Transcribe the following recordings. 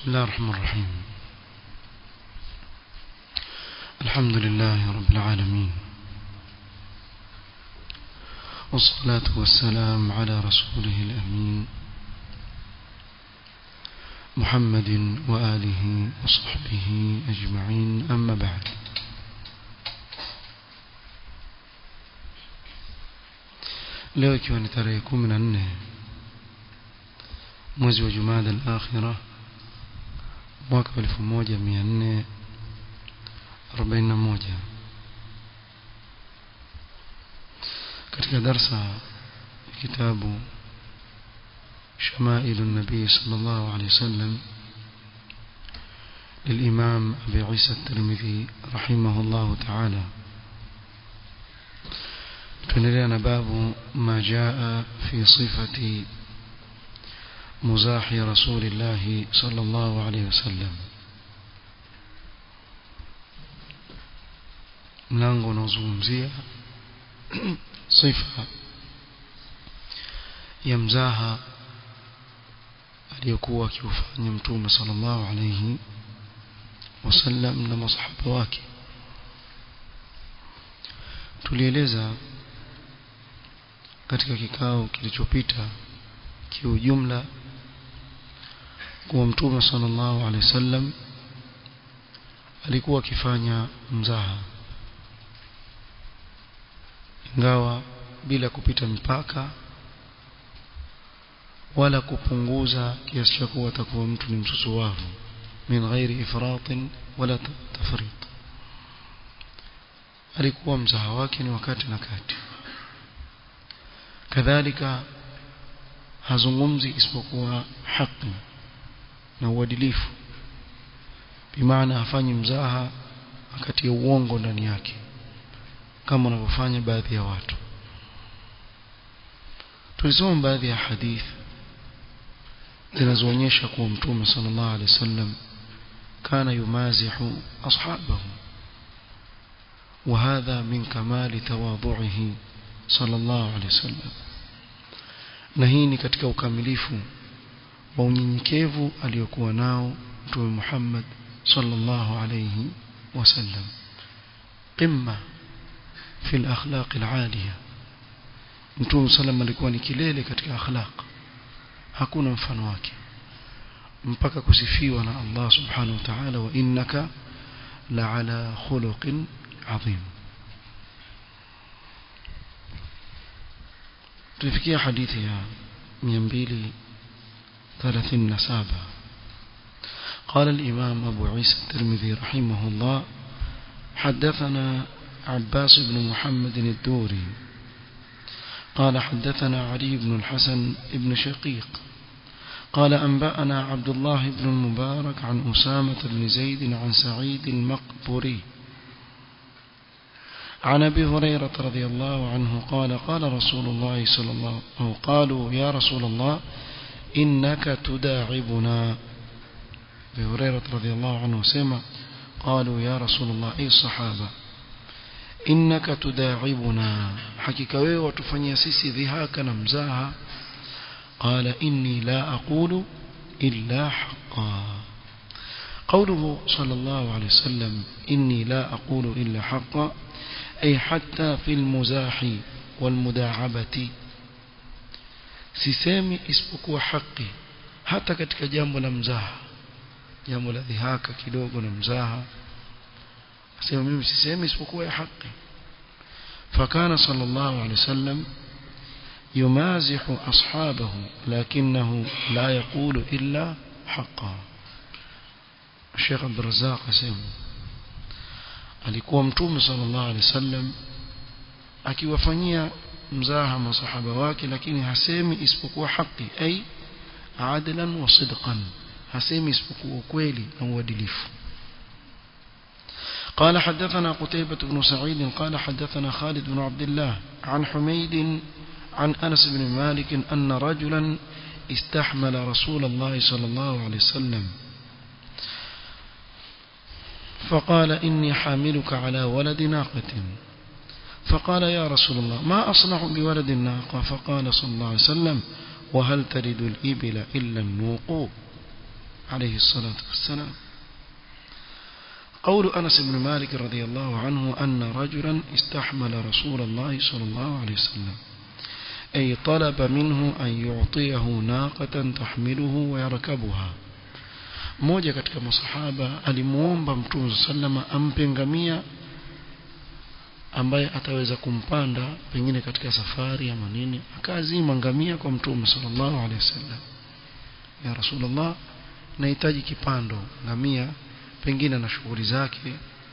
الله الرحمن الرحيم الحمد لله رب العالمين والصلاة والسلام على رسوله الأمين محمد وآله وصحبه أجمعين أما بعد leo ikiwa ni tarehe kumi na nne mwezi wa jumada al-akhira mwaka wa elfu moja mia nne arobaini na moja katika darsa ya kitabu شمائل النبي صلى الله عليه وسلم للإمام أبي عيسى الترمذي رحمه الله تعالى تنرينا باب ما جاء في صفة مزاح رسول الله صلى الله عليه وسلم mlango unaozungumzia sifa ya mzaha aliyokuwa akiufanya mtume sallallahu alayhi wasallam na masahaba wake tulieleza katika kikao kilichopita kiujumla kuwa mtume sallallahu alaihi wasallam alikuwa akifanya mzaha ingawa bila kupita mipaka wala kupunguza kiasi cha kuwa atakuwa mtu ni msusuwavu min ghairi ifratin wala tafrit alikuwa mzaha wake ni wakati na kati kadhalika hazungumzi isipokuwa haki na uadilifu bimaana hafanyi mzaha wakati ya uongo ndani yake kama wanavyofanya baadhi ya watu tulisoma baadhi ya hadithi zinazoonyesha kuwa mtume sallallahu alaihi wasallam kana yumazihu ashabahu وهذا من كمال تواضعه صلى الله عليه وسلم na hii ni katika ukamilifu wa unyenyekevu aliyokuwa nao mtume Muhammad sallallahu alayhi wasallam qimma fi al-akhlaq al-aliya mtume sallam alikuwa ni kilele katika akhlaq hakuna mfano wake mpaka kusifiwa na Allah subhanahu wa ta'ala wa innaka la ala khuluqin adhim tulifikia hadithi ya 237 قال الإمام أبو عيسى الترمذي رحمه الله حدثنا عباس بن محمد الدوري قال حدثنا علي بن الحسن بن شقيق قال أنبأنا عبد الله بن المبارك عن أسامة بن زيد عن سعيد المقبري عن أبي هريرة رضي الله عنه قال قال رسول الله صلى الله عليه وسلم قالوا يا رسول الله إنك تداعبنا أبي هريرة رضي الله عنه سمع قالوا يا رسول الله أي الصحابة إنك تداعبنا حكيك وتفني سيسي ذهاك نمزاها قال إني لا أقول إلا حقا قوله صلى الله عليه وسلم إني لا أقول إلا حقا أي حتى في المزاح والمداعبة sisemi isipokuwa haki hata katika jambo la mzaha jambo la dhihaka kidogo na mzaha asema mimi sisemi isipokuwa ya haki fakana sallallahu alaihi wasallam يمازح أصحابه لكنه لا يقول إلا حقا الشيخ عبد الرزاق اسم alikuwa mtume sallallahu alaihi wasallam akiwafanyia mzaha masahaba wake lakini hasemi isipokuwa haki ay adlan wa sidqan hasemi isipokuwa ukweli na uadilifu قال حدثنا قتيبة بن سعيد قال حدثنا خالد بن عبد الله عن حميد عن أنس بن مالك أن رجلا استحمل رسول الله صلى الله عليه وسلم فقال إني حاملك على ولد ناقة فقال يا رسول الله ما أصنع بولد الناقة فقال صلى الله عليه وسلم وهل تلد الإبل إلا النوق عليه الصلاة والسلام قول أنس بن مالك رضي الله عنه أن رجلا استحمل رسول الله صلى الله عليه وسلم أي طلب منه أن يعطيه ناقة تحمله ويركبها mmoja katika masahaba alimuomba mtume sallama ampe ngamia ambaye ataweza kumpanda pengine katika safari ama nini akazima ngamia kwa mtume sallallahu alaihi wasallam ya rasulullah nahitaji kipando ngamia pengine na shughuli zake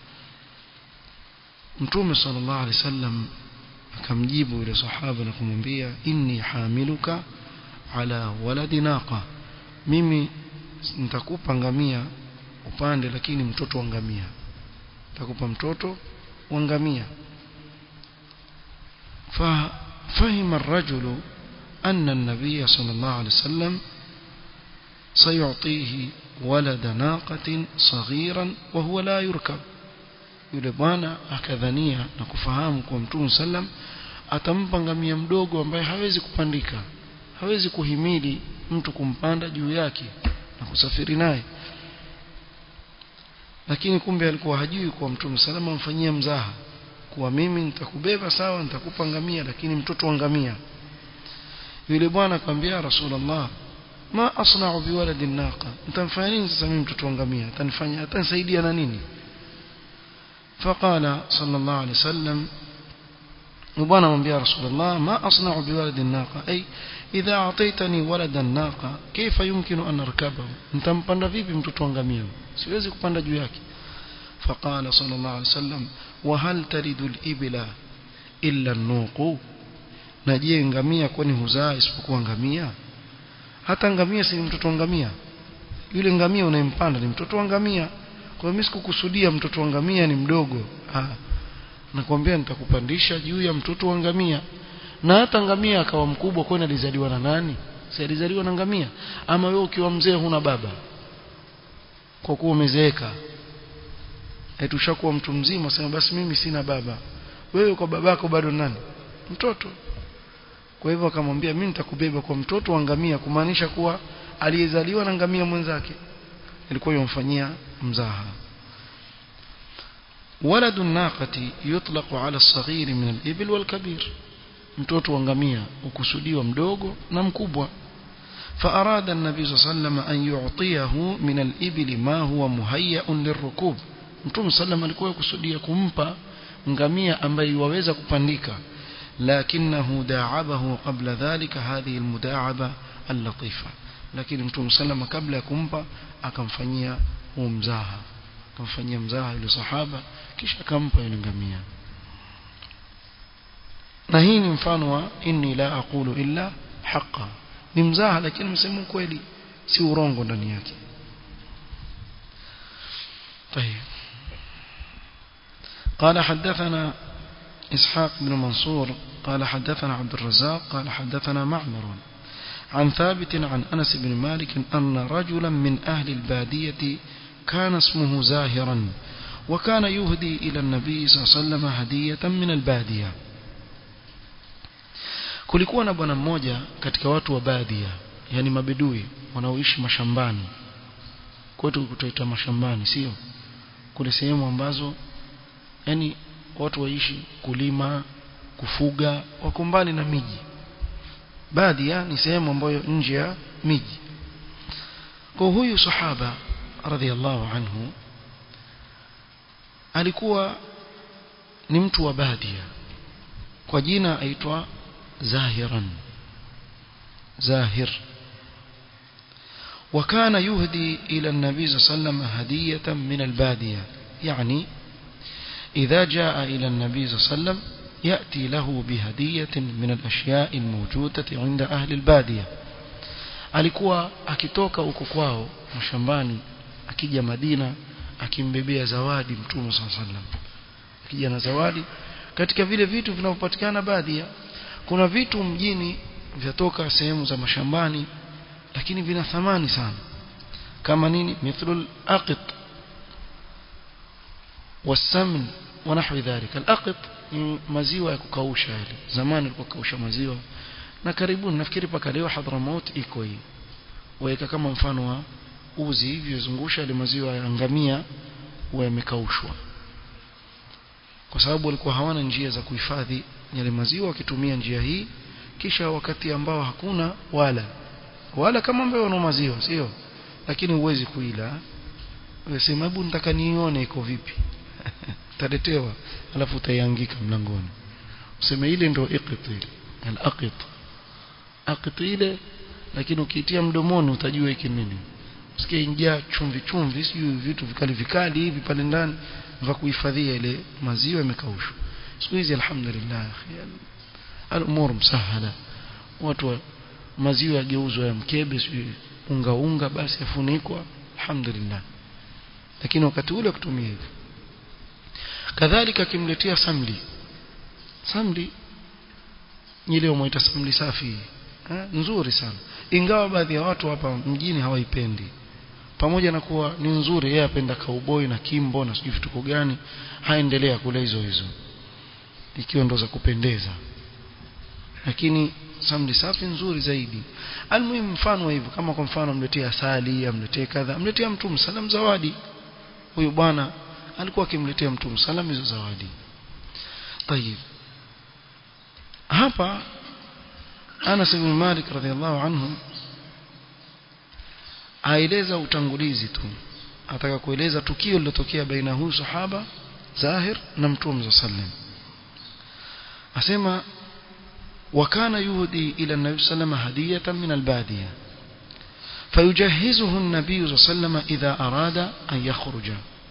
mtume sallallahu alaihi wasallam akamjibu yule sahaba na kumwambia inni hamiluka ala waladi naqa mimi nitakupa ngamia upande lakini mtoto wa ngamia nitakupa mtoto wa ngamia ففهم الرجل أن النبي صلى الله عليه وسلم سيعطيه ولد ناقة صغيرا وهو لا يركب yule bwana akadhania na kufahamu kwa mtume sallam atampa ngamia mdogo ambaye hawezi kupandika hawezi kuhimili mtu kumpanda juu yake na kusafiri naye lakini kumbe alikuwa hajui kwa mtume salama amfanyia mzaha kuwa mimi nitakubeba sawa nitakupa ngamia lakini mtoto wa ngamia yule bwana akamwambia rasulullah ma asna'u biwaladi naqa nitamfanya nini sasa mimi mtoto wa ngamia atanifanya atanisaidia na nini فقال صلى الله عليه وسلم وبانا من يا رسول الله ما أصنع بولد الناقة أي إذا أعطيتني ولد الناقة كيف يمكن أن أركبه أنت مبند vipi mtoto wa ngamia siwezi kupanda juu yake فقال صلى الله عليه وسلم وهل ترد الإبل إلا النوق na je ngamia kwani huzaa isipokuwa ngamia hata ngamia si mtoto wa ngamia yule ngamia unayempanda ni mtoto wa ngamia kwa mimi sikukusudia mtoto wa ngamia ni mdogo ah nakwambia nitakupandisha juu ya mtoto wa ngamia na hata ngamia akawa mkubwa kwani alizaliwa na nani si alizaliwa na ngamia ama wewe ukiwa mzee huna baba kwa kuwa umezeeka etushakuwa mtu mzima sema basi mimi sina baba wewe kwa babako bado nani mtoto kwa hivyo akamwambia mimi nitakubeba kwa mtoto wa ngamia kumaanisha kuwa aliyezaliwa na ngamia mwenzake ilikuwa yomfanyia mzaha ولد الناقة يطلق على الصغير من الإبل والكبير mtoto wa ngamia ukusudiwa mdogo na mkubwa فأراد النبي صلى الله عليه وسلم أن يعطيه من الإبل ما هو مهيأ للركوب mtume sallam alikuwa kusudia kumpa ngamia ambaye waweza kupandika lakinahu da'abahu qabla dhalika hadhihi almudaaba allatifa lakini mtume sallam kabla ya kumpa akamfanyia huu mzaha akamfanyia mzaha yule sahaba kisha akampa yule ngamia na hii ni mfano wa inni la aqulu illa haqa ni mzaha lakini msemo kweli si urongo ndani yake طيب قال حدثنا إسحاق بن منصور قال حدثنا عبد الرزاق قال حدثنا معمر عن ثابت عن أنس بن مالك أن رجلا من أهل البادية كان اسمه زاهرا وكان يهدي إلى النبي صلى الله عليه وسلم هدية من البادية kulikuwa na bwana mmoja katika watu wa baadia yani mabedui wanaoishi mashambani kwetu kutoita mashambani sio kule sehemu ambazo yani watu waishi kulima kufuga wako mbali na miji baadhi ni sehemu ambayo nje ya miji kwa huyu sahaba radhiallahu anhu alikuwa ni mtu wa badia kwa jina aitwa zahiran zahir وكان يهدي إلى النبي صلى الله عليه وسلم هدية من البادية يعني إذا جاء إلى النبي صلى الله عليه وسلم يأتي له بهدية من الأشياء الموجودة عند أهل البادية alikuwa akitoka huko kwao mashambani akija Madina akimbebea zawadi mtume صلى الله عليه وسلم akija na zawadi katika vile vitu vinavyopatikana baadhi kuna vitu mjini vyatoka sehemu za mashambani lakini vina thamani sana kama nini mithlul aqit wasamn wa nahwi dhalika al-aqit ni maziwa ya kukausha yale zamani ilikuwa kausha maziwa na karibuni nafikiri paka leo Hadramaut iko hii waweka kama mfano wa uzi hivi zungusha ile maziwa ya ngamia huwa yamekaushwa kwa sababu walikuwa hawana njia za kuhifadhi yale maziwa wakitumia njia hii kisha wakati ambao hakuna wala wala kama ambaye wana maziwa sio lakini huwezi kuila unasema hebu nitaka nione iko vipi utaletewa alafu utaiangika mlangoni useme ile ndio iqt ile al-aqit aqit ile lakini ukiitia mdomoni utajua hiki nini usikie ingia chumvi chumvi sijui vitu vikali vikali hivi pale ndani vya kuhifadhia ile maziwa imekaushwa siku hizi alhamdulillah al-umur msahala watu wa maziwa yageuzwa ya mkebe sijui unga unga basi yafunikwa alhamdulillah lakini wakati ule kutumia hivi kadhalika akimletea samli samli ile umeita samli safi ha? nzuri sana ingawa baadhi ya watu hapa mjini hawaipendi pamoja na kuwa ni nzuri yeye apenda kauboi na kimbo na sijui vituko gani haendelea kula hizo hizo ikiwa ndo za kupendeza lakini samli safi nzuri zaidi almuhimu mfano hivyo kama kwa mfano amletea asali amletee kadha amletea mtu msalam zawadi huyu bwana alikuwa akimletea mtu msalam hizo zawadi طيب hapa Anas ibn Malik radhiallahu anhu aeleza utangulizi tu ataka kueleza tukio lilotokea baina huyu sahaba Zahir na Mtume sallam asema وكان يهدي إلى النبي صلى الله عليه وسلم هدية من البادية فيجهزه النبي صلى الله عليه وسلم إذا أراد أن يخرج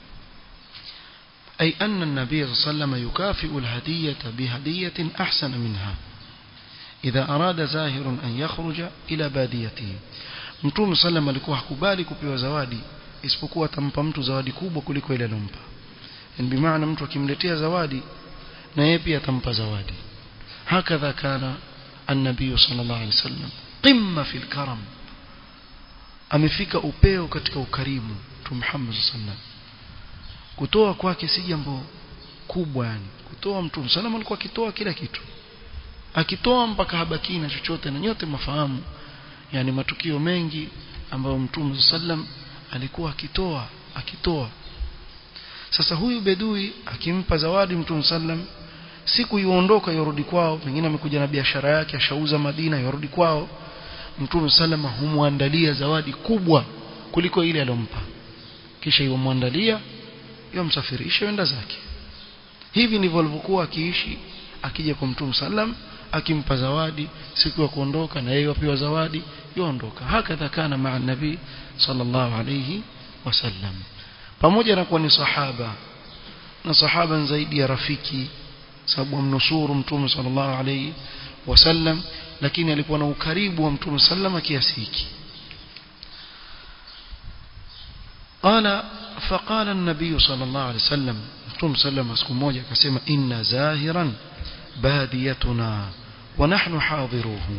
أي أن النبي صلى الله عليه وسلم يكافئ الهدية بهدية أحسن منها إذا أراد زاهر أن يخرج إلى باديته mtume sallam alikuwa hakubali kupewa zawadi isipokuwa atampa mtu zawadi kubwa kuliko ile alompa yani bimaana mtu akimletea zawadi na yeye pia atampa zawadi hakadha kana an-nabiy sallallahu alaihi wasallam qimma fil karam amefika upeo katika ukarimu tu Muhammad sallallahu kutoa kwake si jambo kubwa yani kutoa mtume sallam alikuwa akitoa kila kitu akitoa mpaka habaki na chochote na nyote mafahamu yani matukio mengi ambayo mtume sallam alikuwa akitoa akitoa sasa huyu bedui akimpa zawadi mtume sallam siku yuondoka yorudi kwao pengine amekuja na biashara yake ashauza Madina yorudi kwao mtume salama humwandalia zawadi kubwa kuliko ile alompa kisha yomwandalia yomsafirisha wenda zake hivi ndivyo alivyokuwa akiishi akija kwa mtume sallam akimpa zawadi siku ya kuondoka na yeye apewa zawadi yoondoka hakadha kana maa nabii sallallahu alayhi wasallam pamoja na kuwa ni sahaba na sahaba zaidi ya rafiki sababu amnusuru mtume sallallahu alayhi wasallam lakini alikuwa na ukaribu wa mtume sallama kiasi hiki قال فقال النبي صلى الله عليه وسلم متوم سلم siku moja akasema inna zahiran badiyatuna wa nahnu hadiruhu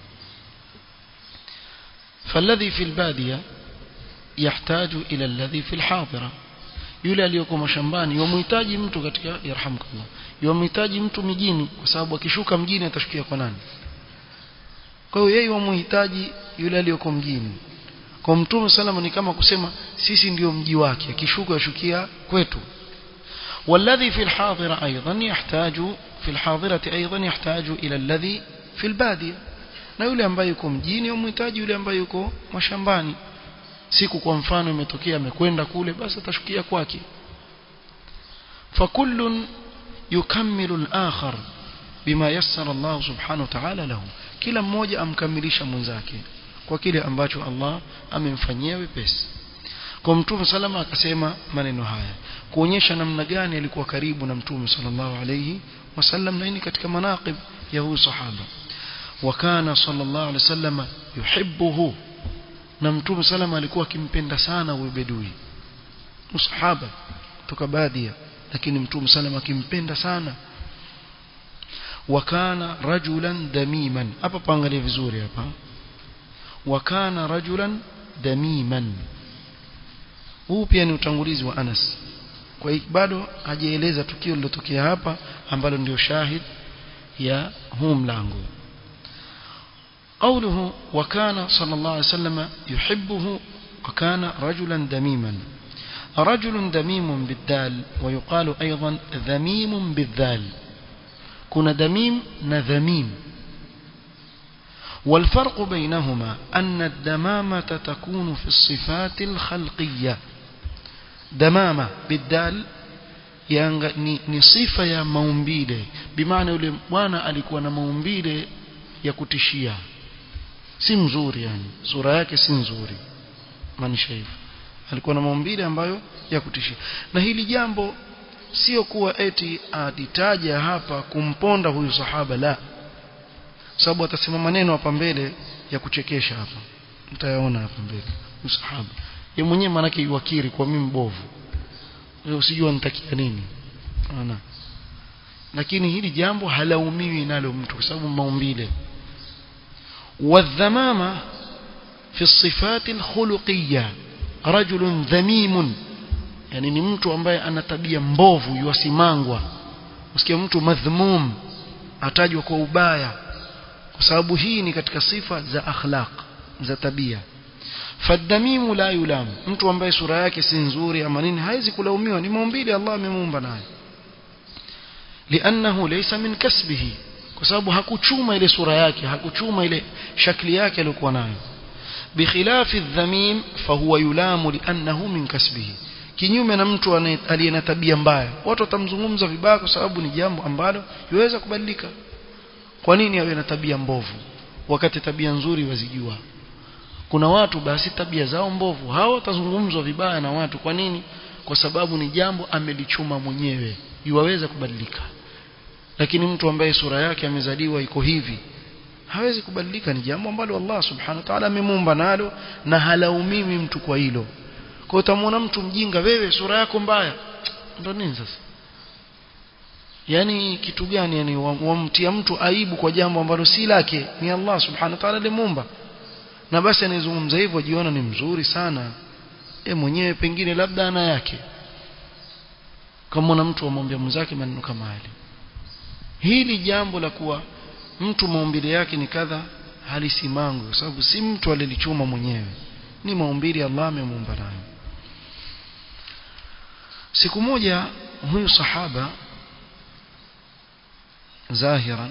فالذي في البادية يحتاج إلى الذي في الحاضرة yule aliyoko mashambani yomhitaji mtu katika yarhamkallah yomhitaji mtu mijini kwa sababu akishuka mjini atashukia kwa nani kwa hiyo yeye yomhitaji yule aliyoko mjini kwa mtume salama ni kama kusema sisi ndio mji wake akishuka yashukia kwetu والذي في الحاضرة أيضا يحتاج في الحاضرة أيضا يحتاج إلى الذي في البادية na yule ambaye yuko mjini yomhitaji yule ambaye yuko mashambani siku kwa mfano imetokea amekwenda kule basi atashukia kwake fakullun yukammilu al-akhar bima yassara Allah subhanahu wa ta'ala lahu kila mmoja amkamilisha mwenzake kwa kile ambacho Allah amemfanyia wepesi kwa mtume salama akasema maneno haya kuonyesha namna gani alikuwa karibu na mtume sallallahu alayhi wasallam na hii katika manaqib ya huyu sahaba وكان صلى الله عليه وسلم يحبه na mtume salama alikuwa akimpenda sana huyo bedui msahaba kutoka baadhi lakini mtume salama akimpenda sana wakana rajulan damiman hapa paangalie vizuri hapa wakana rajulan damiman huu pia ni utangulizi wa Anas kwa hiyo bado hajaeleza tukio lilotokea hapa ambalo ndio shahid ya huu mlango قوله وكان صلى الله عليه وسلم يحبه وكان رجلا دميما رجل دميم بالدال ويقال أيضا ذميم بالذال كنا دميم نذميم والفرق بينهما أن الدمامة تكون في الصفات الخلقية دمامة بالدال Yanga, ni, ni sifa ya maumbile bimaana yule bwana alikuwa na maumbile ya kutishia si mzuri yani sura yake si nzuri maanisha hivyo alikuwa na maumbile ambayo ya kutishia na hili jambo sio kuwa eti atitaja hapa kumponda huyu sahaba la sababu atasema maneno hapa mbele ya kuchekesha hapa mtayaona hapa mbele huyu sahaba yeye mwenyewe manake yuwakiri kwa mimi mbovu usijua nitakia nini ana lakini hili jambo halaumiwi nalo mtu kwa sababu maumbile والذمامة في الصفات الخلقية رجل ذميم yani ni mtu ambaye ana tabia mbovu yuasimangwa usikia mtu madhmum atajwa kwa ubaya kwa sababu hii ni katika sifa za akhlaq za tabia fadamimu la yulam mtu ambaye sura yake si nzuri ama nini haizi kulaumiwa ni maumbile Allah amemuumba naye lianahu laysa min kasbihi kwa sababu hakuchuma ile sura yake hakuchuma ile shakli yake aliyokuwa nayo bikhilafi dhamim fahuwa yulamu liannahu min kasbihi kinyume na mtu aliye na tabia mbaya watu watamzungumza vibaya kwa sababu ni jambo ambalo yuweza kubadilika kwa nini awe na tabia mbovu wakati tabia nzuri wazijua kuna watu basi tabia zao mbovu hao watazungumzwa vibaya na watu kwa nini kwa sababu ni jambo amelichuma mwenyewe yuwaweza kubadilika lakini mtu ambaye sura yake amezaliwa iko hivi hawezi kubadilika ni jambo ambalo Allah subhanahu wa ta'ala amemuumba nalo na halaumiwi mtu kwa hilo kwa utamwona mtu mjinga wewe sura yako mbaya ndo nini sasa yani kitu gani yani wamtia mtu aibu kwa jambo ambalo si lake ni Allah subhanahu wa ta'ala alimuumba na basi anayezungumza hivyo jiona ni mzuri sana e mwenyewe pengine labda ana yake kama na mtu amwambia mwenzake maneno kama hali hili jambo la kuwa mtu maumbile yake ni kadha halisimangwi kwa sababu si mtu alilichuma mwenyewe ni maumbile Allah amemuumba nayo siku moja huyu sahaba zahiran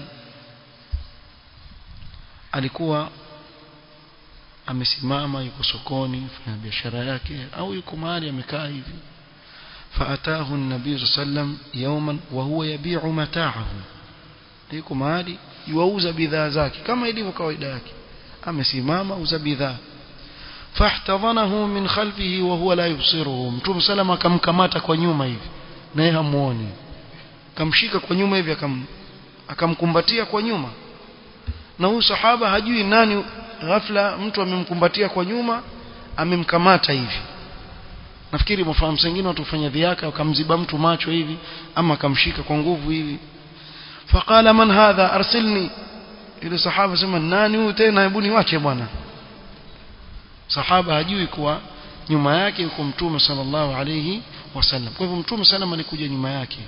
alikuwa amesimama yuko sokoni fanya biashara yake au yuko mahali amekaa hivi فأتاه النبي صلى الله عليه وسلم يوما وهو يبيع متاعه yuko mahali yuauza bidhaa zake kama ilivyo kawaida yake amesimama uza bidhaa fahtadhanahu min khalfihi wa huwa la yubsiruhu mtume salama akamkamata kwa nyuma hivi naye hamuoni akamshika kwa nyuma hivi akam akamkumbatia kwa nyuma na huyu sahaba hajui nani ghafla mtu amemkumbatia kwa nyuma amemkamata hivi nafikiri mfahamu sengine watu fanya dhiaka wakamziba mtu macho hivi ama akamshika kwa nguvu hivi faqala man hadha arsilni ile sahaba sema nani huyu tena hebu niwache bwana sahaba hajui kuwa nyuma yake yuko mtume sallallahu alayhi wasallam kwa hivyo mtume sallam alikuja nyuma yake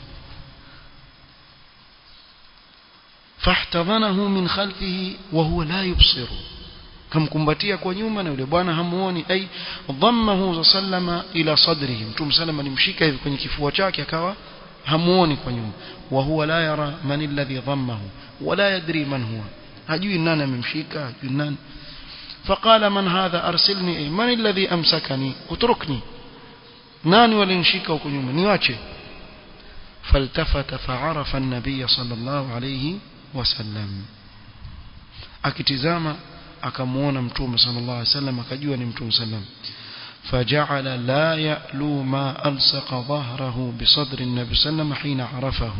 fahtadhanahu min khalfihi wa huwa la yubsiru kamkumbatia kwa nyuma na yule bwana hamuoni ai dhammahu sallama ila sadrihi mtume sallam alimshika hivi kwenye kifua chake akawa hamuoni kwa nyuma wa huwa la yara man alladhi dhammahu wala yadri man huwa hajui nani amemshika hajui nani فقال من هذا أرسلني أي من الذي أمسكني اتركني ناني ولنشيك وكنيوم نيواتي فالتفت فعرف النبي صلى الله عليه وسلم akitizama akamuona mtume sallallahu alaihi wasallam akajua ni mtume sallam فجعل لا يألو ما ألصق ظهره بصدر النبي صلى الله عليه وسلم حين عرفه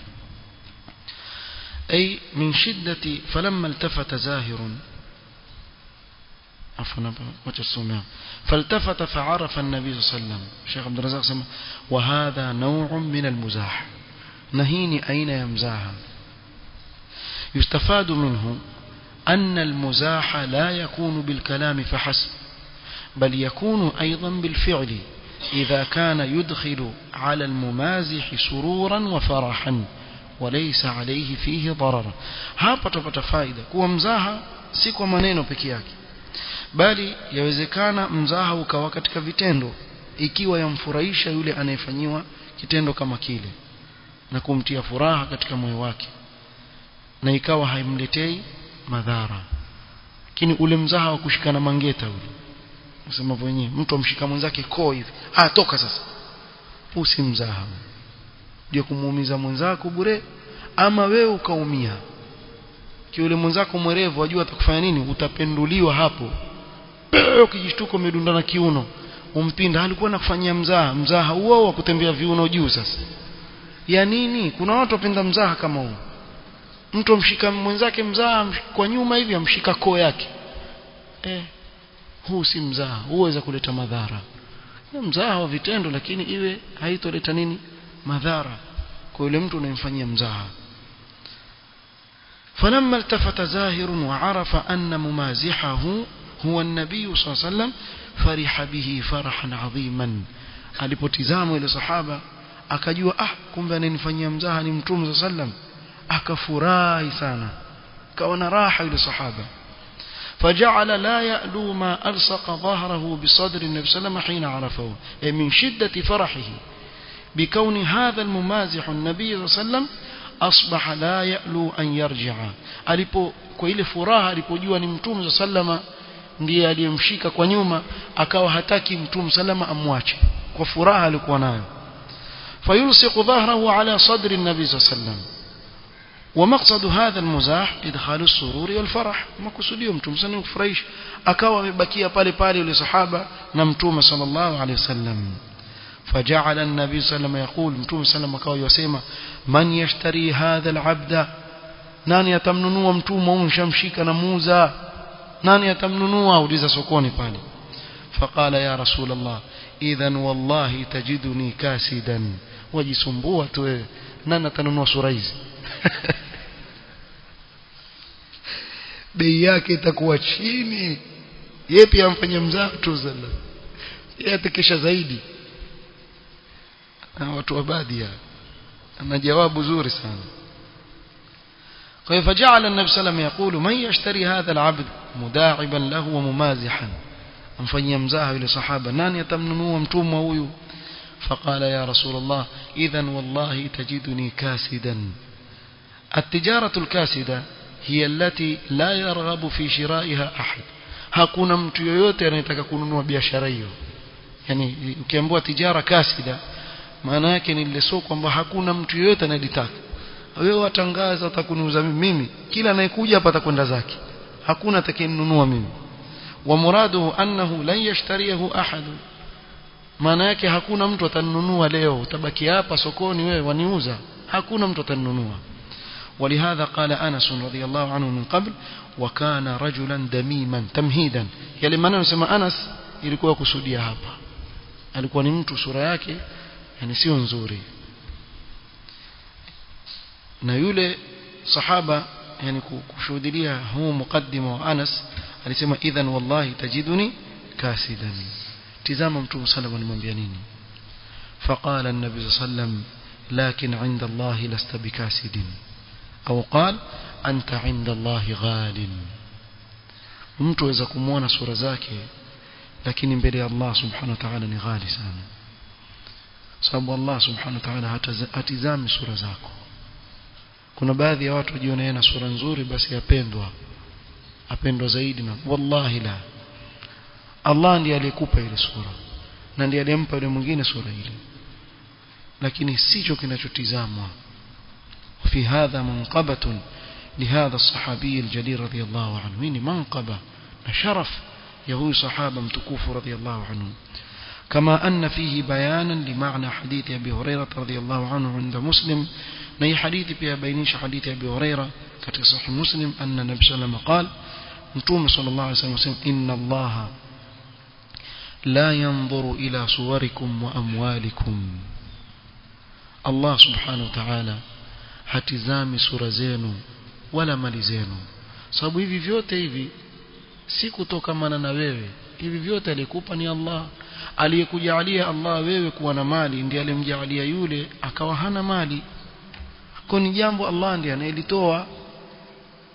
أي من شدة فلما التفت زاهر عفوا وتسمع فالتفت فعرف النبي صلى الله عليه وسلم الشيخ عبد الرزاق سمع وهذا نوع من المزاح نهيني أين يمزاها يستفاد منه أن المزاح لا يكون بالكلام فحسب بل يكون أيضا بالفعل إذا كان يدخل على الممازح سرورا وفرحا وليس عليه فيه ضرر hapa tupata faida kuwa mzaha si kwa maneno peke yake bali yawezekana mzaha ukawa katika vitendo ikiwa yamfurahisha yule anayefanyiwa kitendo kama kile na kumtia furaha katika moyo wake na ikawa haimletei madhara lakini ule mzaha wa kushikana mangeta ule nasema wenyewe mtu amshika mwenzake koo hivi ah toka sasa usi mzaha ndio kumuumiza mwenzako bure ama wewe ukaumia kiule mwenzako mwerevu wajua atakufanya nini utapenduliwa hapo ukijishtuka umedundana kiuno umpinda alikuwa nakufanyia mzaha mzaha huo wa kutembea viuno juu sasa ya nini kuna watu wapenda mzaha kama huo mtu amshika mwenzake mzaha kwa nyuma hivi amshika koo yake eh huu si mzaha huweza kuleta madhara ni mzaha wa vitendo lakini iwe haitoleta nini madhara kwa yule mtu unayemfanyia mzaha فلما التفت زاهر وعرف أن ممازحه هو النبي صلى الله عليه وسلم فرح به فرحا عظيما alipotizama ile sahaba akajua ah kumbe ananifanyia mzaha ni mtume sallam akafurahi sana kaona raha yule sahaba فجعل لا يألو ما ألصق ظهره بصدر النبي صلى الله عليه وسلم حين عرفه أي من شدة فرحه بكون هذا الممازح النبي صلى الله عليه وسلم أصبح لا يألو أن يرجع alipo kwa ile furaha alipojua ni mtume sallama ndiye aliyemshika kwa nyuma akawa hataki mtume sallama amwache kwa furaha alikuwa nayo فيلصق ظهره على صدر النبي صلى الله عليه وسلم ومقصد هذا المزاح ادخال السرور والفرح makusudio mtume sana kufurahisha akawa amebakia pale pale yule sahaba na mtume sallallahu alaihi wasallam فجعل النبي صلى الله عليه وسلم يقول متوم صلى الله عليه وسلم يسمى من يشتري هذا العبد nani atamnunua mtumwa huyu shamshika na muuza nani atamnunua uliza sokoni pale فقال يا رسول الله اذا والله تجدني كاسدا wajisumbua tu wewe nani atanunua sura hizi bei yake itakuwa chini yeye pia amfanyia mzaa tu sallam yeye atakesha zaidi na watu wa baadhi ana jawabu zuri sana kwa hivyo فجعل النبي صلى الله عليه وسلم يقول من يشتري هذا العبد مداعبا له وممازحا amfanyia mzaha yule sahaba nani atamnunua mtumwa huyu فقال يا رسول الله اذا والله تجدني كاسدا التجارة الكاسدة هي التي لا يرغب في شرائها أحد hakuna mtu yoyote anayetaka kununua biashara hiyo yani ukiambiwa tijara kasida maana yake ni ile soko kwamba hakuna mtu yoyote anayetaka wewe watangaza utakuniuza mimi kila anayekuja hapa atakwenda zake hakuna atakayenunua mimi wa muraduhu annahu lan yashtariyahu ahad maana yake hakuna mtu atanunua leo utabaki hapa sokoni wewe waniuza hakuna mtu atanunua ولهذا قال أنس رضي الله عنه من قبل وكان رجلا دميما تمهيدا يلي maana nasema Anas ilikuwa kusudia hapa alikuwa ni mtu sura yake yani sio nzuri na yule sahaba yani kushuhudia huu mukaddima wa Anas alisema idhan wallahi tajiduni kasidan tizama mtume sallallahu alimwambia nini فقال النبي صلى الله عليه وسلم لكن عند الله لست بكاسد أو قال أنت عند الله غال mtu aweza kumwona sura zake lakini mbele ya Allah subhanahu wa ta'ala ni ghali sana sababu Allah subhanahu wa ta'ala hatizami sura zako kuna baadhi ya watu wajiona na sura nzuri basi apendwa apendwa zaidi na wallahi la Allah ndiye aliyekupa ile sura na ndiye aliyempa yule mwingine sura ile lakini sicho kinachotizamwa وفي هذا منقبة لهذا الصحابي الجليل رضي الله عنه من منقبة شرف يهوي صحابة متكوف رضي الله عنه كما أن فيه بيانا لمعنى حديث أبي هريرة رضي الله عنه عند مسلم ني حديث بها بينيش حديث أبي هريرة كتك صحيح مسلم أن النبي صلى الله عليه وسلم قال نتوم صلى الله عليه وسلم إن الله لا ينظر إلى صوركم وأموالكم الله سبحانه وتعالى hatizami sura zenu wala mali zenu sababu hivi vyote hivi si kutokamana na wewe hivi vyote alikupa ni Allah aliyekujalia Allah wewe kuwa na mali ndiye alimjalia yule akawa hana mali kwa ni jambo Allah ndiye anayelitoa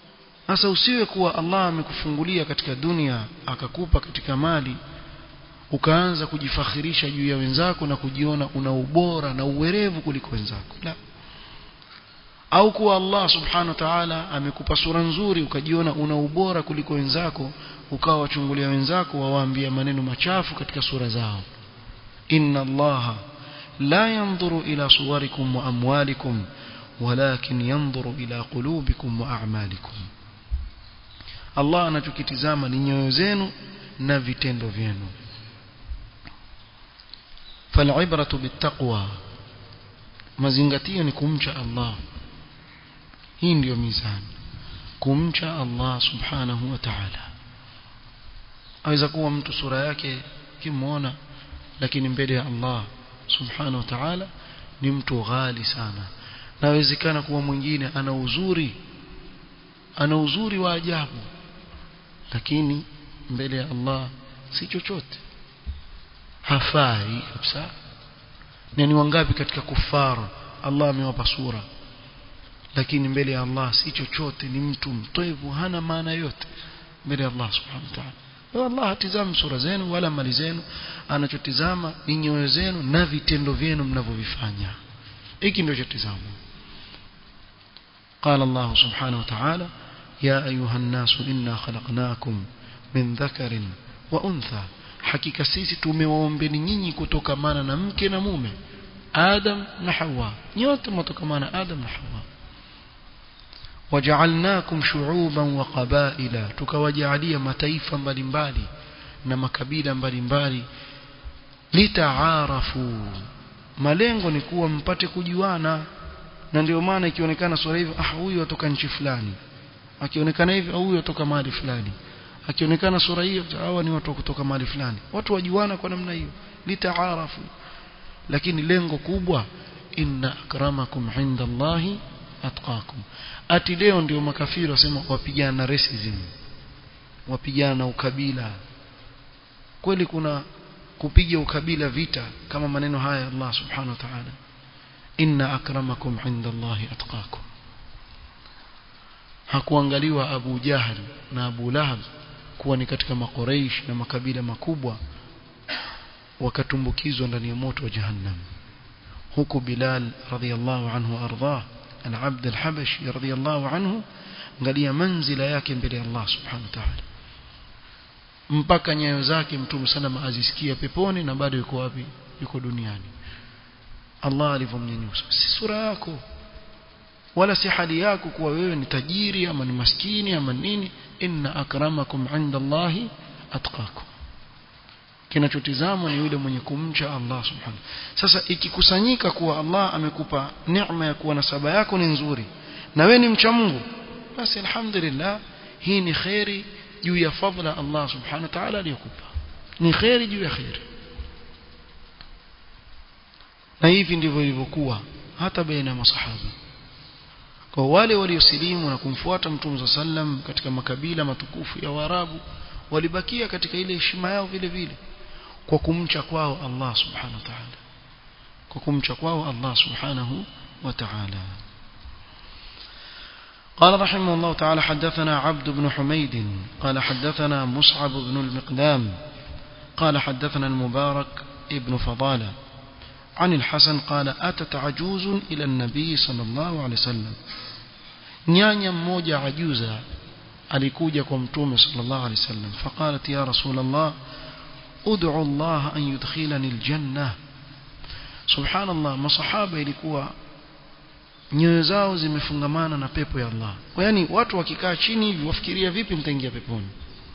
sasa usiwe kuwa Allah amekufungulia katika dunia akakupa katika mali ukaanza kujifakhirisha juu ya wenzako na kujiona una ubora na uwerevu kuliko wenzako la au kuwa Allah subhanahu wa ta'ala amekupa sura nzuri ukajiona una ubora kuliko wenzako ukawa wachungulia wenzako wawaambia maneno machafu katika sura zao inna allaha la yanzuru ila suwarikum wa amwalikum walakin yanzuru ila qulubikum wa a'malikum Allah anachokitizama ni nyoyo zenu na vitendo vyenu fal'ibratu bittaqwa mazingatio ni kumcha Allah hii ndiyo mizani kumcha Allah subhanahu wa ta'ala aweza kuwa mtu sura yake kimuona lakini mbele ya Allah subhanahu wa ta'ala ni mtu ghali sana nawezekana kuwa mwingine ana uzuri ana uzuri wa ajabu lakini mbele ya Allah si chochote hafai kabisa na ni wangapi katika kufara Allah amewapa sura lakini mbele ya Allah si chochote ni mtu mtoevu hana maana yote mbele ya Allah subhanahu wa ta'ala Allah hatizami sura zenu wala mali zenu anachotizama ni nyoyo zenu na vitendo vyenu mnavyovifanya hiki ndio chotizama قال الله سبحانه وتعالى يا أيها الناس إنا خلقناكم من ذكر وأنثى hakika sisi tumewaombeni nyinyi kutokamana na mke na mume Adam na Hawa nyote mtokamana Adam na Hawa waja'alnakum shu'uban wa qabaila tukawajalia mataifa mbalimbali na makabila mbalimbali litaarafu malengo ni kuwa mpate kujuana na ndio maana ikionekana sura hivi ah huyu atoka nchi fulani akionekana hivi au huyu atoka mahali fulani akionekana sura hiyo hawa ni watu kutoka mahali fulani watu wajuana kwa namna hiyo litaarafu lakini lengo kubwa inna akramakum inda Allahi atqakum ati leo ndio makafiri wasema wapigana na racism wapigana na ukabila kweli kuna kupiga ukabila vita kama maneno haya Allah subhanahu wa ta'ala inna akramakum inda Allahi atqakum hakuangaliwa Abu Jahal na Abu Lahab kuwa ni katika makoreish na makabila makubwa wakatumbukizwa ndani ya moto wa jahannam huku Bilal radhiyallahu anhu ardhah al-Abd al-Habashi radhiyallahu anhu angalia manzila yake mbele ya Allah subhanahu wa ta'ala mpaka nyayo zake mtume sana azisikia peponi na bado yuko wapi yuko duniani Allah alivyomnyanyusa si sura yako wala si hali yako kuwa wewe ni tajiri ama ni maskini ama nini inna akramakum inda Allahi atqakum kinachotizamwa ni yule mwenye kumcha Allah subhanahu sasa ikikusanyika kuwa Allah amekupa neema ya kuwa nasaba yako ni nzuri na wewe ni mcha Mungu basi alhamdulillah hii ni khairi juu ya fadla Allah subhanahu wa ta'ala aliyokupa ni khairi juu ya khairi na hivi ndivyo ilivyokuwa hata baina ya masahaba kwa wale waliosilimu na kumfuata mtume sallam katika makabila matukufu ya Waarabu walibakia katika ile heshima yao vile vile kwa kumcha kwao Allah subhanahu wa ta'ala kwa kumcha kwao Allah subhanahu wa ta'ala قال رحمه الله تعالى حدثنا عبد بن حميد قال حدثنا مصعب بن المقدام قال حدثنا المبارك ابن فضالة عن الحسن قال أتت عجوز إلى النبي صلى الله عليه وسلم nyanya mmoja ajuza alikuja kwa mtume sallallahu alaihi wasallam faqalat ya rasul allah ud'u allah an yudkhilani aljanna subhanallah masahaba ilikuwa nyoyo zao zimefungamana na pepo ya Allah yaani watu wakikaa chini hivi wafikiria vipi mtaingia peponi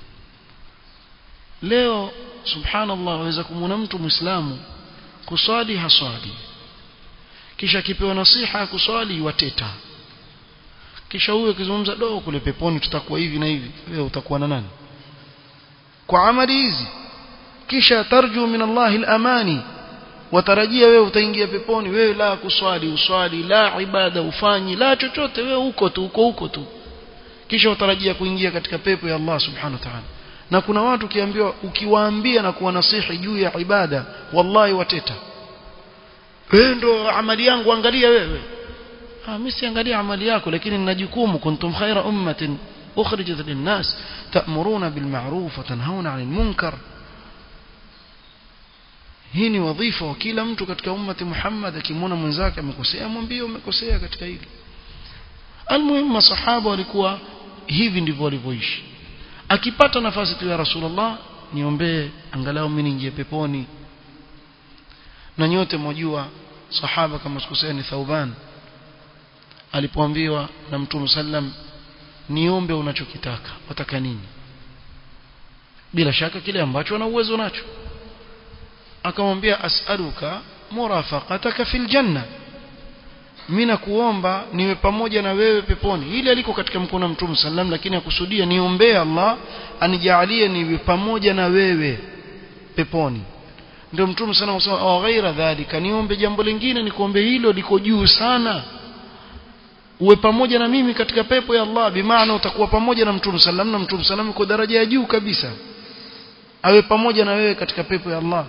leo subhanallah waweza kumwona mtu muislamu kuswali haswali kisha akipewa nasiha ya kuswali wateta kisha huyo akizungumza do kule peponi tutakuwa hivi na hivi wewe utakuwa na nani kwa amali hizi kisha tarju min Allah al-amani watarajia wewe utaingia peponi wewe la kuswali uswali la ibada ufanyi la chochote wewe uko tu uko huko tu kisha utarajia kuingia katika pepo ya Allah subhanahu wa ta'ala na kuna watu kiambiwa ukiwaambia na kuwanasihi juu ya ibada wallahi wateta wewe ndo amali yangu angalia wewe ah mimi siangalia amali yako lakini nina jukumu kuntum khaira ummatin ukhrijat linnas ta'muruna bil ma'ruf wa tanhauna 'anil munkar hii ni wadhifa wa kila mtu katika ummati Muhammad akimwona mwenzake amekosea mwambie umekosea katika hili almuhimu masahaba walikuwa hivi ndivyo walivyoishi akipata nafasi tu ya Rasulullah niombee angalau mimi niingie peponi na nyote mwajua sahaba kama sikosea ni Thauban alipoambiwa na Mtume sallam niombe unachokitaka wataka nini bila shaka kile ambacho ana uwezo nacho akamwambia as'aluka murafaqataka fil janna mimi nakuomba niwe pamoja na wewe peponi ile aliko katika mkono wa Mtume sallam lakini akusudia niombee Allah anijalie niwe pamoja na wewe peponi ndio Mtume sana usema au ghaira dhalika niombe jambo lingine nikuombe hilo liko juu sana uwe pamoja na mimi katika pepo ya Allah bimaana utakuwa pamoja na Mtume sallam na Mtume sallam uko daraja ya juu kabisa awe pamoja na wewe katika pepo ya Allah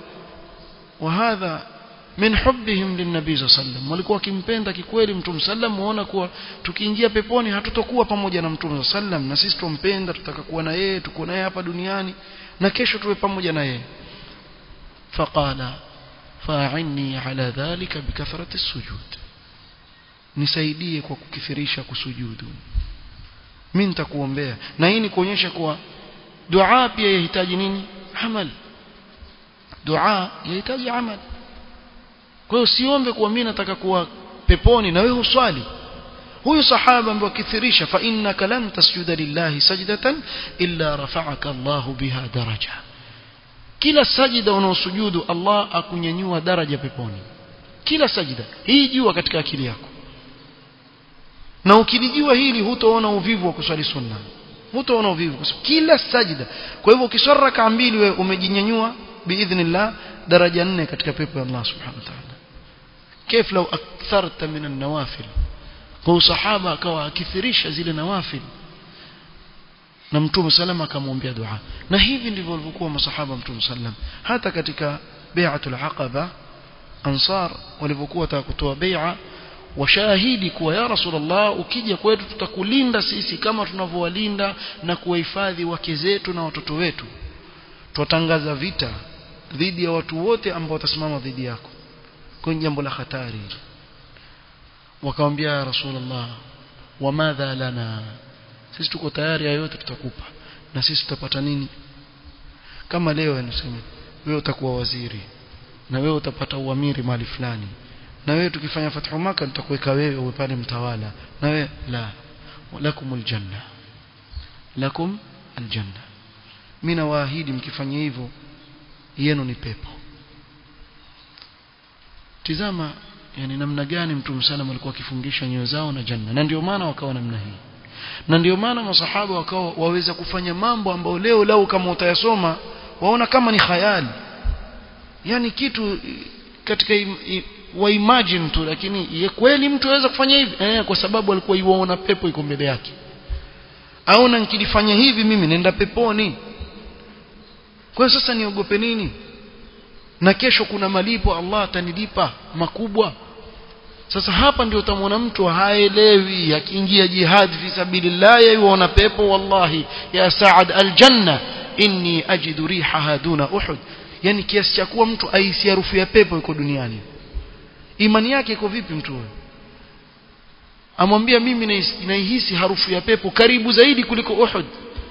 وهذا min hubbihim linnabii sallam walikuwa wakimpenda kikweli mtume sallam muona kuwa tukiingia peponi hatutokuwa pamoja na mtume sallam na sisi tumpenda tutaka kuwa na yeye tuko naye hapa duniani na kesho tuwe pamoja na yeye faqala fa'inni ala dhalika bikathrati sujud nisaidie kwa kukithirisha kusujudu mimi nitakuombea na hii ni kuonyesha kuwa dua pia yahitaji nini amal dua yahitaji amal kwa hiyo usiombe kuwa mimi nataka kuwa peponi na wewe uswali huyu sahaba ambaye kithirisha fa innaka lan tasjuda lillahi sajdatan illa rafa'aka Allah biha daraja kila sajida unaosujudu Allah akunyanyua daraja peponi kila sajida hii jua katika akili yako na ukilijua hili hutaona uvivu wa kuswali sunna hutaona uvivu kwa sababu kila sajida kwa hivyo ukiswali raka mbili wewe umejinyanyua biidhnillah daraja nne katika pepo ya Allah subhanahu wa ta'ala كيف لو أكثرت من النوافل kwa sahaba akawa akithirisha zile nawafil na mtume salama akamwombea dua na hivi ndivyo walivyokuwa masahaba mtume sallam hata katika bai'atul aqaba ansar walivyokuwa wataka kutoa bai'a washahidi kuwa ya rasulullah ukija kwetu tutakulinda sisi kama tunavyowalinda na kuwahifadhi wake zetu na watoto wetu twatangaza vita dhidi ya watu wote ambao watasimama dhidi yako kwenye jambo la hatari wakamwambia ya rasulullah wamadha lana sisi tuko tayari yote tutakupa na sisi tutapata nini kama leo anasema wewe utakuwa waziri na wewe utapata uamiri mali fulani na wewe tukifanya fathu maka nitakuweka wewe uwe pale mtawala na wewe la lakumul janna lakum aljanna mimi nawaahidi mkifanya hivyo yenu ni pepo tizama yani namna gani mtume sana alikuwa akifungisha nyoyo zao na janna na ndio maana wakawa namna hii na ndio maana masahaba wakawa waweza kufanya mambo ambayo leo lau kama utayasoma waona kama ni khayali yani kitu katika im, im, wa imagine tu lakini ye kweli mtu aweza kufanya hivi eh, kwa sababu alikuwa yuona pepo iko mbele yake aona nikilifanya hivi mimi nenda peponi kwa hiyo sasa niogope nini na kesho kuna malipo Allah atanilipa makubwa sasa hapa ndio utamwona mtu haelewi akiingia jihad fi sabilillah yuona pepo wallahi ya saad aljanna inni ajidu rihaha duna uhud yani kiasi cha kuwa mtu aisi harufu ya pepo iko duniani imani yake iko vipi mtu huyo amwambia mimi naihisi harufu ya pepo karibu zaidi kuliko uhud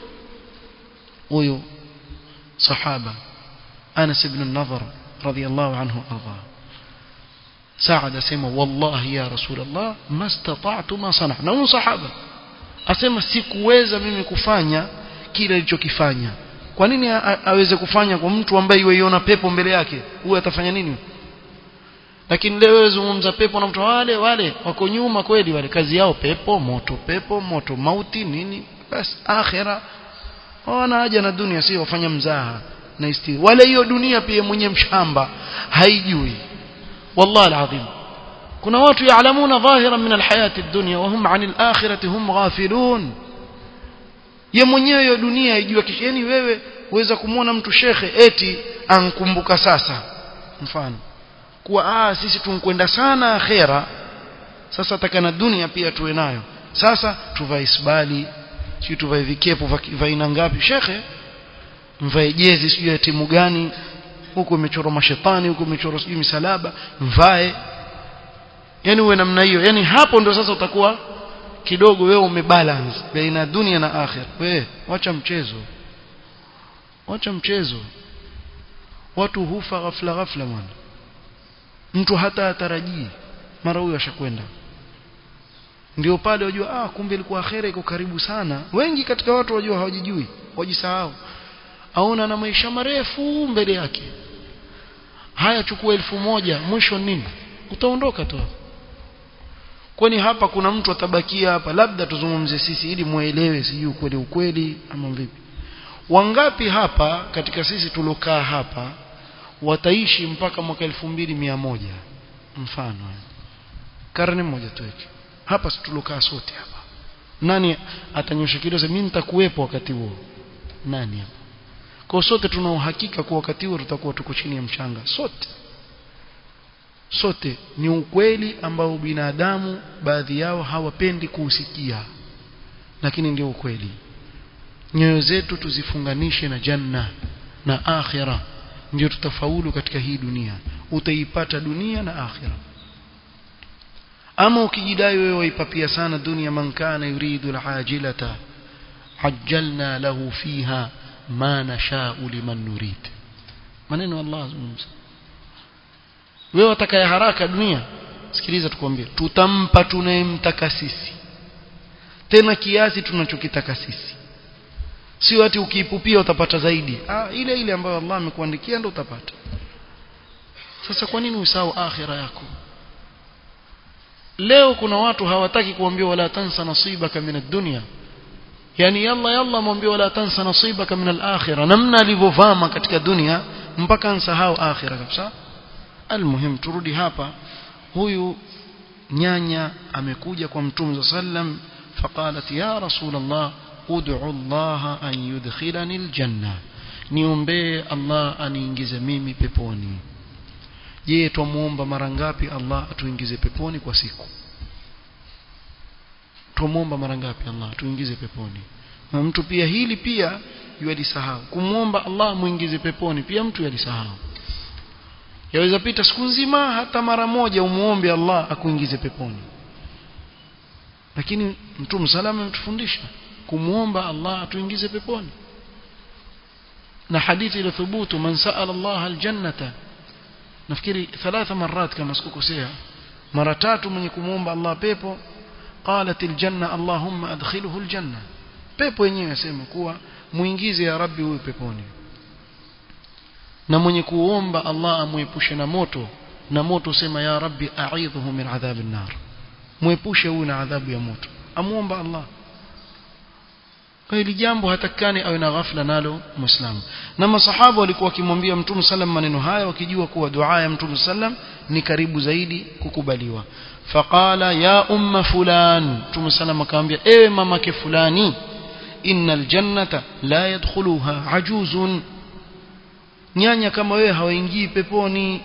huyo sahaba Anas ibn an-Nadhr radiyallahu anhu arda Saad asema wallahi ya Rasulullah mastata'tu ma sana na huyo sahaba asema sikuweza mimi kufanya kile alichokifanya kwa nini aweze kufanya kwa mtu ambaye yuiona pepo mbele yake huyo atafanya nini lakini leo wewe zungumza pepo na mtu wale wale wako nyuma kweli wale kazi yao pepo moto pepo moto mauti nini basi akhira wana haja na dunia sio wafanya mzaha na istiri wala hiyo dunia pia mwenye mshamba haijui wallahi alazim kuna watu yaalamuna dhahira min alhayati ad-dunya wa hum 'an al-akhirati hum ghafilun ye mwenyewe hiyo dunia haijua kisheni wewe uweza kumwona mtu shekhe eti ankumbuka sasa mfano kuwa ah sisi tunkwenda sana akhera sasa takana dunia pia tuwe nayo sasa tuvae isbali sio tuvae vikepu vya aina ngapi shekhe mvae jezi sio ya timu gani huko imechorwa mashetani huko imechorwa sijui misalaba mvae yani uwe namna hiyo yani hapo ndio sasa utakuwa kidogo wewe umebalance baina dunia na akhir wewe wacha mchezo wacha mchezo watu hufa ghafla ghafla mwana mtu hata atarajii mara huyo ashakwenda ndio pale wajua ah kumbe ilikuwa akhera iko karibu sana wengi katika watu wajua hawajijui wajisahau aona na maisha marefu mbele yake haya chukua elfu moja mwisho nini utaondoka tu kwani hapa kuna mtu atabakia hapa labda tuzungumze sisi ili muelewe sijui ukweli ukweli ama vipi wangapi hapa katika sisi tulokaa hapa wataishi mpaka mwaka elfu mbili mia moja mfano karne moja tuweke hapa tulokaa sote hapa nani atanyosha kidole mimi nitakuwepo wakati huo nani hapa kwa sote tuna uhakika kwa wakati huo tutakuwa tuko chini ya mchanga sote sote ni ukweli ambao binadamu baadhi yao hawapendi kuusikia lakini ndio ukweli nyoyo zetu tuzifunganishe na janna na akhira ndio tutafaulu katika hii dunia utaipata dunia na akhira ama ukijidai wewe waipapia sana dunia man kana yuridu alajilata ajjalna lahu fiha ma nashau liman nurid maneno Allah azungumza wewe wataka haraka dunia sikiliza tukwambie tutampa tunayemtaka sisi tena kiasi tunachokitaka sisi sio ati ukiipupia utapata zaidi ah ile ile ambayo Allah amekuandikia ndio utapata sasa kwa nini usahau akhira yako leo kuna watu hawataki kuambiwa wala tansa nasibaka min ad-dunya yani yalla yalla mwambie wala tansa nasibaka min al-akhirah namna alivyovama katika dunia mpaka ansahau akhira kabisa almuhim turudi hapa huyu nyanya amekuja kwa mtume sallam faqalat ya rasul allah ud'u allah an yudkhilani aljanna niombee allah aniingize mimi peponi je tumuomba mara ngapi allah atuingize peponi kwa siku tumuomba mara ngapi allah atuingize peponi na mtu pia hili pia yualisahau kumuomba allah muingize peponi pia mtu yalisahau yaweza pita siku nzima hata mara moja umuombe Allah akuingize peponi lakini mtume salama ametufundisha kumuomba Allah atuingize peponi na hadithi ile thubutu man sa'ala Allah aljannata nafikiri thalatha marat kama sikukosea mara tatu mwenye kumuomba Allah pepo qalat aljanna allahumma adkhilhu aljanna pepo yenyewe yasema kuwa muingize ya rabbi huyu peponi na mwenye kuomba Allah amuepushe na moto na moto sema ya rabbi a'idhuhu min adhabin nar muepushe huyu na adhabu ya moto amuomba Allah kwa hili jambo hatakani awe na ghafla nalo muislamu na masahaba walikuwa wakimwambia mtume sallam maneno haya wakijua kuwa dua ya mtume sallam ni karibu zaidi kukubaliwa faqala ya umma fulan mtume sallam akamwambia ewe mamake fulani innal jannata la yadkhuluha ajuzun nyanya kama wewe hawaingii peponi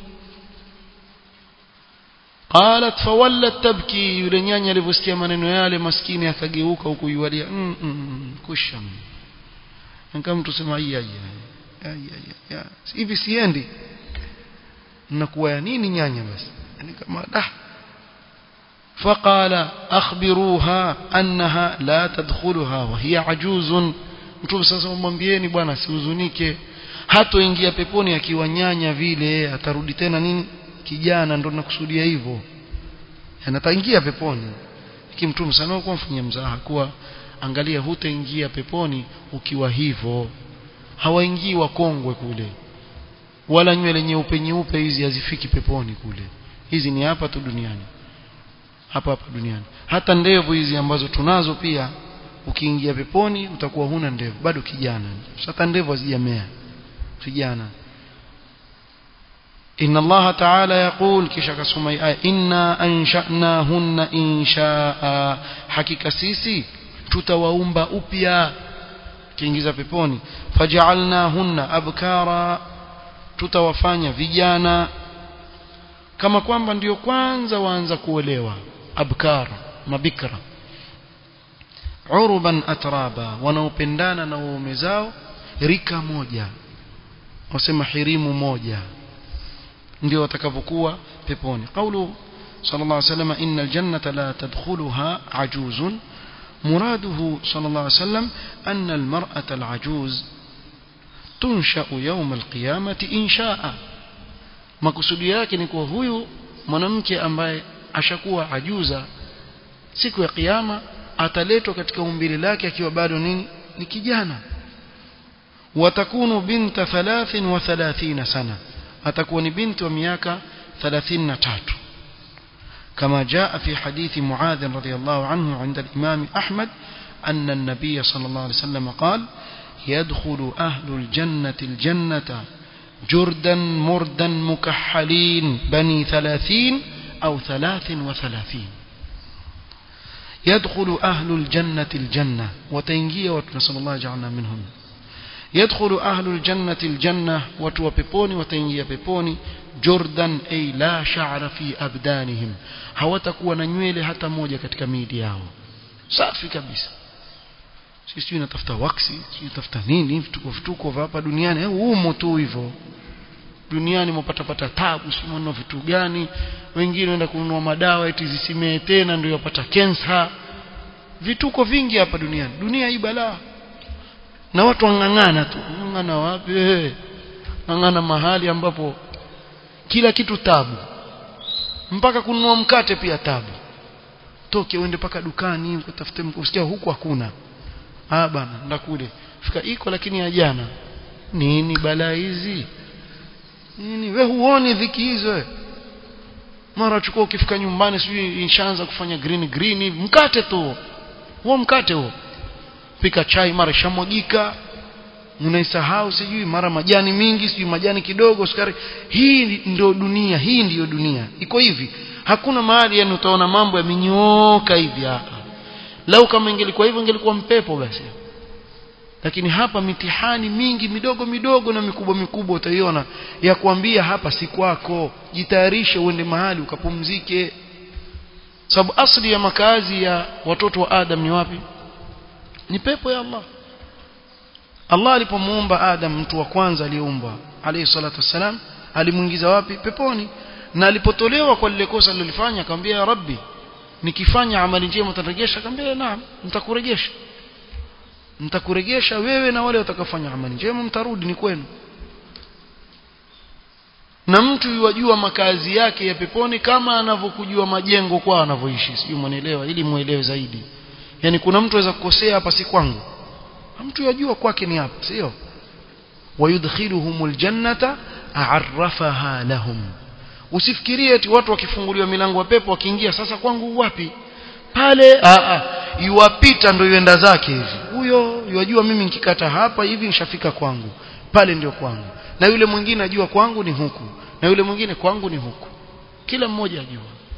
qalat fawallat tabki yule nyanya alivyosikia maneno yale maskini akageuka huku yualia mm, mm, kusha kama mtu sema ai ai ai hivi siendi nakuwa ya nini nyanya basi yani kama dah فقال أخبروها أنها لا تدخلها وهي عجوز mtume sasa mwambieni bwana sihuzunike hatoingia peponi akiwa nyanya vile atarudi tena nini kijana ndo nakusudia hivyo anataingia peponi lakini mtume sana kwa mfanyia mzaha kuwa angalia hutaingia peponi ukiwa hivyo hawaingii wakongwe kule wala nywele nyeupe nyeupe hizi hazifiki peponi kule hizi ni hapa tu duniani hapa hapa duniani hata ndevu hizi ambazo tunazo pia ukiingia peponi utakuwa huna ndevu bado kijana hata ndevu hazijamea vijana إن الله تعالى يقول كشك سمي آية إنا أنشأناهن إنشاء حقيقة سيسي tutawaumba upya kiingiza peponi faj'alnahunna abkara tutawafanya vijana kama kwamba ndiyo kwanza waanza kuolewa abkar mabikra uruban atraba wanaopendana na waume zao rika moja wasema hirimu moja ndio watakavyokuwa peponi qawlu sallallahu alayhi wasallam innal jannata la tadkhuluha ajuzun muraduhu sallallahu alayhi wasallam anna almar'ata alajuz tunsha'u yawm alqiyamati insha'a makusudi yake ni kuwa huyu mwanamke ambaye ashakuwa ajuza siku ya kiyama ataletwa katika umbile lake akiwa bado nini ni kijana watakunu binta 33 sana atakuwa ni binti wa miaka 33 كما جاء في حديث معاذ رضي الله عنه عند الإمام أحمد أن النبي صلى الله عليه وسلم قال يدخل أهل الجنة الجنة جردا مردا مكحلين بني ثلاثين أو ثلاث وثلاثين يدخل أهل الجنة الجنة وتنجي ونسأل الله جعلنا منهم يدخل أهل الجنة الجنة وتو بيبوني وتنجي بيبوني جردا أي لا شعر في أبدانهم hawatakuwa na nywele hata moja katika miili yao safi kabisa sisi natafuta waksi sisi tafuta nini vituko vituko vya hapa duniani humo tu hivyo duniani mpatapata tabu si mwana vitu gani wengine wenda kununua madawa eti zisimee tena ndio yapata cancer vituko vingi hapa duniani dunia hii balaa na watu wang'ang'ana tu ng'ang'ana wapi ng'ang'ana mahali ambapo kila kitu tabu mpaka kununua mkate pia tabu toke uende paka dukani utafute usikia huku hakuna ah bana nda kule fika iko lakini ya jana nini balaa hizi nini we huoni dhiki hizo mara chukua ukifika nyumbani sijui inshaanza kufanya green green mkate tu huo mkate huo pika chai mara shamwagika unaisahau sijui mara majani mingi sijui majani kidogo sukari hii ndio dunia hii ndiyo dunia iko hivi hakuna mahali yani utaona mambo yamenyooka hivi hapa lau kama ingelikuwa hivyo ingelikuwa mpepo basi lakini hapa mitihani mingi midogo midogo na mikubwa mikubwa utaiona ya kuambia hapa si kwako jitayarishe uende mahali ukapumzike sababu asli ya makazi ya watoto wa Adam ni wapi ni pepo ya Allah Allah alipomuumba Adam mtu wa kwanza aliyeumbwa alayhi salatu wassalam alimuingiza wapi peponi na alipotolewa kwa lile kosa alilofanya akamwambia ya rabbi nikifanya amali njema utarejesha akamwambia naam nitakurejesha nitakurejesha wewe na wale watakafanya amali njema mtarudi ni kwenu na mtu yuwajua makazi yake ya peponi kama anavyokujua majengo kwa anavyoishi sijui mwanaelewa ili muelewe zaidi yani kuna mtu aweza kukosea hapa si kwangu mtu yajua kwake ni hapa sio wayudkhiluhumul jannata a'arrafaha lahum usifikirie eti watu wakifunguliwa milango ya pepo wakiingia sasa kwangu wapi pale a a yuwapita ndio yuenda zake hivi huyo yajua mimi nikikata hapa hivi nishafika kwangu pale ndio kwangu na yule mwingine ajua kwangu ni huku na yule mwingine kwangu ni huku kila mmoja ajua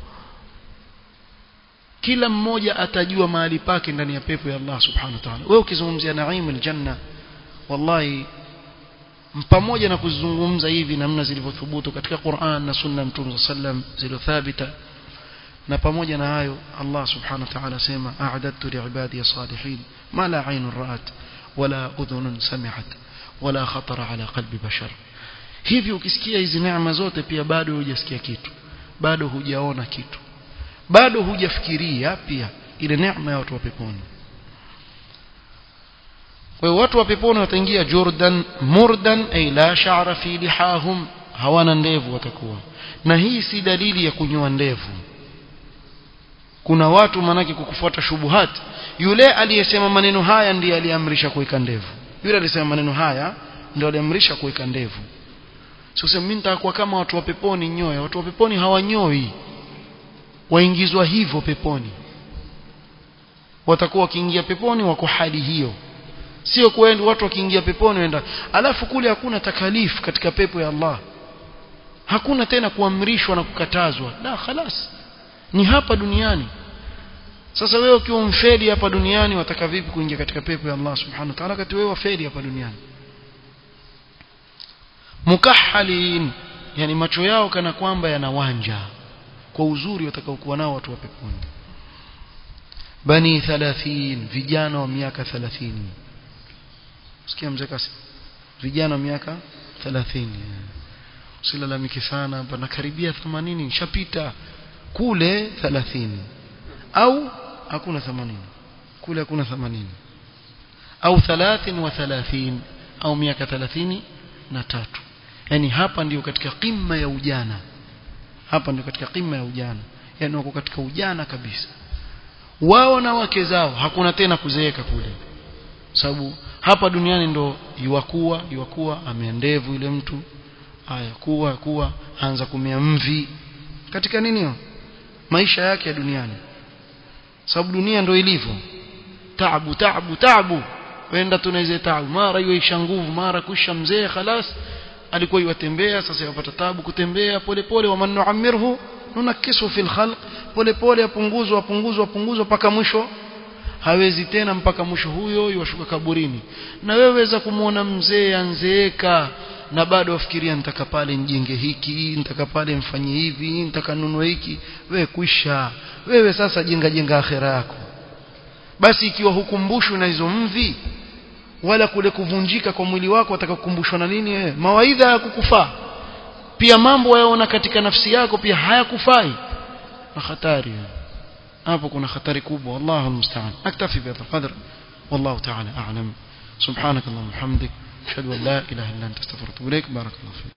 kila mmoja atajua mahali pake ndani ya pepo ya Allah subhanahu wa ta'ala wewe ukizungumzia naim aljanna wallahi pamoja na kuzungumza hivi namna zilivyothubutu katika Qur'an na sunna mtume sallam zilizothabita na pamoja na hayo Allah subhanahu wa ta'ala sema a'adadtu li'ibadi salihin ma la 'aynun ra'at wala udhunun sami'at wala khatara ala qalbi bashar hivi ukisikia hizi neema zote pia bado hujasikia kitu bado hujaona kitu bado hujafikiria pia ile neema ya watu wa peponi kwa hiyo watu wa peponi wataingia Jordan murdan ay la sha'ra fi lihahum hawana ndevu watakuwa na hii si dalili ya kunyoa ndevu kuna watu manake kukufuata shubuhat yule aliyesema maneno haya ndiye aliamrisha kuweka ndevu yule alisema maneno haya ndio aliamrisha kuweka ndevu sio sema mimi nitakuwa kama watu wa peponi nyoya watu wa peponi hawanyoi waingizwa hivyo peponi watakuwa wakiingia peponi wako hali hiyo sio kwenda watu wakiingia peponi wenda alafu kule hakuna takalifu katika pepo ya Allah hakuna tena kuamrishwa na kukatazwa la khalas ni hapa duniani sasa wewe ukiwa mfeli hapa duniani wataka vipi kuingia katika pepo ya Allah subhanahu wa ta'ala kati wewe wafeli hapa duniani mukahhalin yani macho yao kana kwamba yanawanja kwa uzuri watakaokuwa nao watu wa peponi bani 30 vijana wa miaka 30 sikia mzee kasi vijana wa miaka 30 usilalamike sana bana karibia 80 nishapita kule 30 au hakuna 80 kule hakuna 80 au 33 au miaka 30 na tatu yani hapa ndio katika qimma ya ujana hapa ndio katika qimma ya ujana yani wako katika ujana kabisa wao na wake zao hakuna tena kuzeeka kule sababu hapa duniani ndo yuwakuwa yuwakuwa ameendevu yule mtu haya kuwa kuwa anza kumea mvi katika nini hiyo maisha yake ya duniani sababu dunia ndo ilivyo taabu taabu taabu wenda tunaize taabu mara yuisha nguvu mara kusha mzee khalas alikuwa yuwatembea sasa yapata tabu kutembea polepole wa manuamirhu nunakisu fil khalq polepole apunguzwa apunguzwa apunguzwa mpaka mwisho hawezi tena mpaka mwisho huyo yuwashuka kaburini na wewe weza kumwona mzee anzeeka na bado wafikiria nitaka pale njenge hiki nitaka pale mfanye hivi nitaka nunue hiki wewe kuisha wewe sasa jenga jenga akhera yako basi ikiwa hukumbushwi na hizo mvi wala kule kuvunjika kwa mwili wako watakakukumbushwa na nini wewe mawaidha ya kukufaa pia mambo wayaona katika nafsi yako pia hayakufai na hatari hapo kuna hatari kubwa wallahu almusta'an aktafi bi qadr wallahu ta'ala a'lam subhanak allahumma hamdik ashhadu an la ilaha illa anta astaghfiruka wa atubu ilaik barakallahu